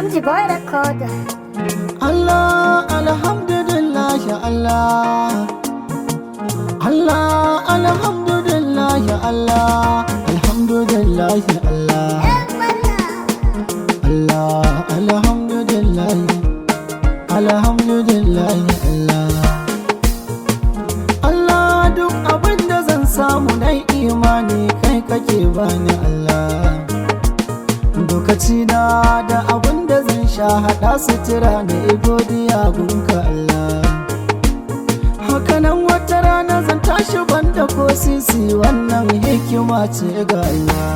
MG Boy Recorder. Allah alhamdulillah ya Allah Allah alhamdulillah ya Allah alhamdulillah ya Allah Allah alhamdulillah alhamdulillah ya Allah Allah duk abin da zan samu na imani kai kake bani Allah lokaci na da abin da zan sha haɗa sutura na godiya gunka Allah hakanan wata rana zan tashi banda ko sisi wannan hikima ce ga Allah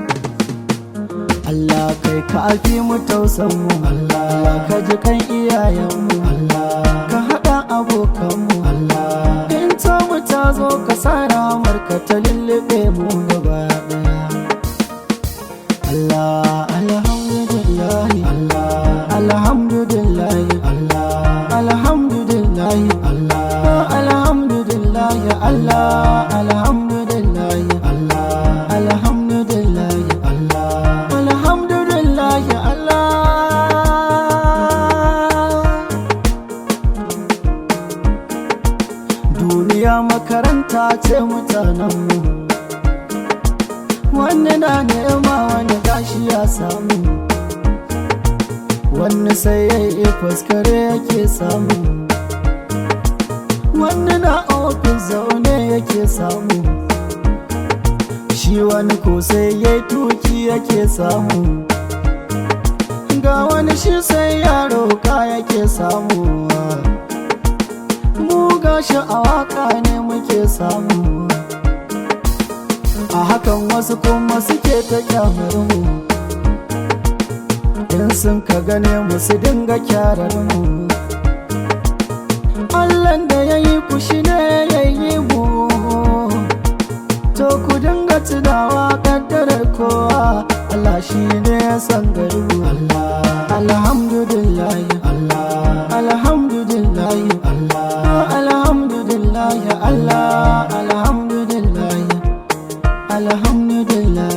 Allah kai ka fi mu tausan mu Allah ka ji kan iyayen mu Allah ka haɗa abokan mu Allah in ta mu ta zo ka sa ramar ka ta lullube mu gaba ɗaya Allah alhamdulillah Allah alhamdulillah Allah alhamdulillah Allah alhamdulillah Allah alhamdulillah Allah alhamdulillah Allah alhamdulillah Allah duniya makaranta ce mutanenmu wani na nema wani gashi ya samu wani sai ya yi faskare yake samu wani na ofis zaune yake samu shi wani ko sai ya yi tuki yake samu ga wani shi sai ya roka yake samu mu gashi a waka ne muke samu a hakan wasu kuma suke ta kyamar mu in sun ka gane mu su dinga kyarar mu Allahn da ya yi ku shi ne ya yi mu to ku dinga tunawa kaddarar kowa Allah shi ne ya san garbu Allah alhamdulillah Allah alhamdulillah Allah alhamdulillah Allah alhamdulillah alhamdulillah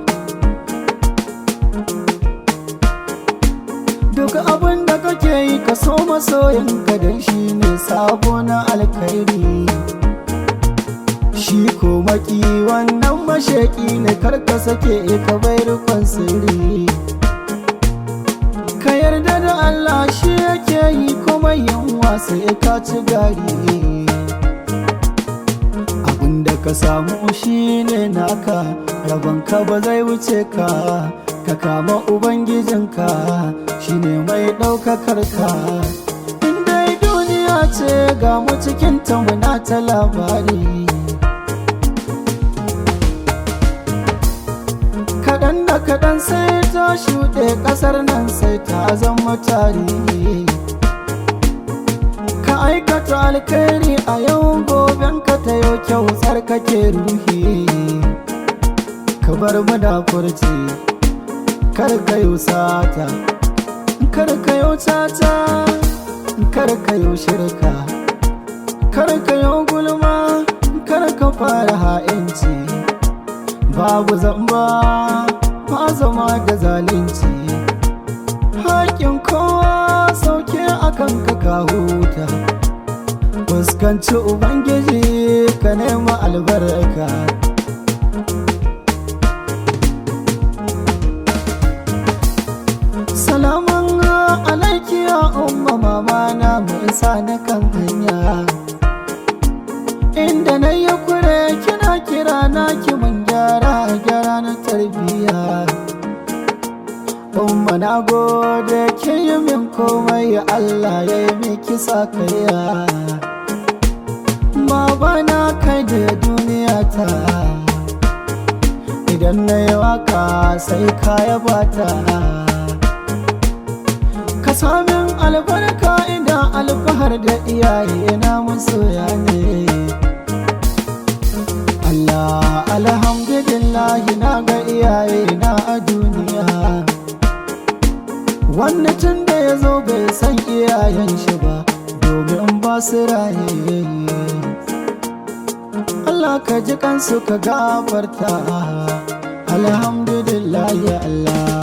duk abin da kake yi ka so masoyinka don shi ne sabo na alkhairi shi ko maki wannan mashaki ne karka sake ka bai rukun sirri ka yarda da Allah shi yake yi kuma yin sai ka ci gari da ka samu shi ne naka rabonka ba zai wuce ka ka kama ubangijinka shi ne mai ɗaukakar ka dai duniya ce ga mu cikin muna ta labari kaɗan da kaɗan sai ta shuɗe ƙasar nan sai ta zama tarihi ka aikata alkhairi a yau goben ka ta yau kyau tsarkake ruhi ka bar mu da furci kar ka yi sata kar ka yi tata kar ka yi shirka kar ka yi gulma kar ka fara ha'inci babu zamba ma zama da zalunci haƙin kowa sauke akan ka ka huta fuskanci ubangiji ka nema albarka salaman alaiki ya umma mama na mu isa na kan hanya inda na yi kure kina kira na ki mun gyara gyara na tarbiyya umma na gode kin yi min komai Allah ya yi miki sakayya baba na kai da duniya ta idan na yi waka sai kaya bata ka samin albarka idan alfahar da iyaye na masoya ne Allah alhamdulillah na ga iyaye na a duniya wannan tun da ya zo bai san iyayen shi ba domin ba su raye Allah ka ji kansu ka gafarta alhamdulillah ya Allah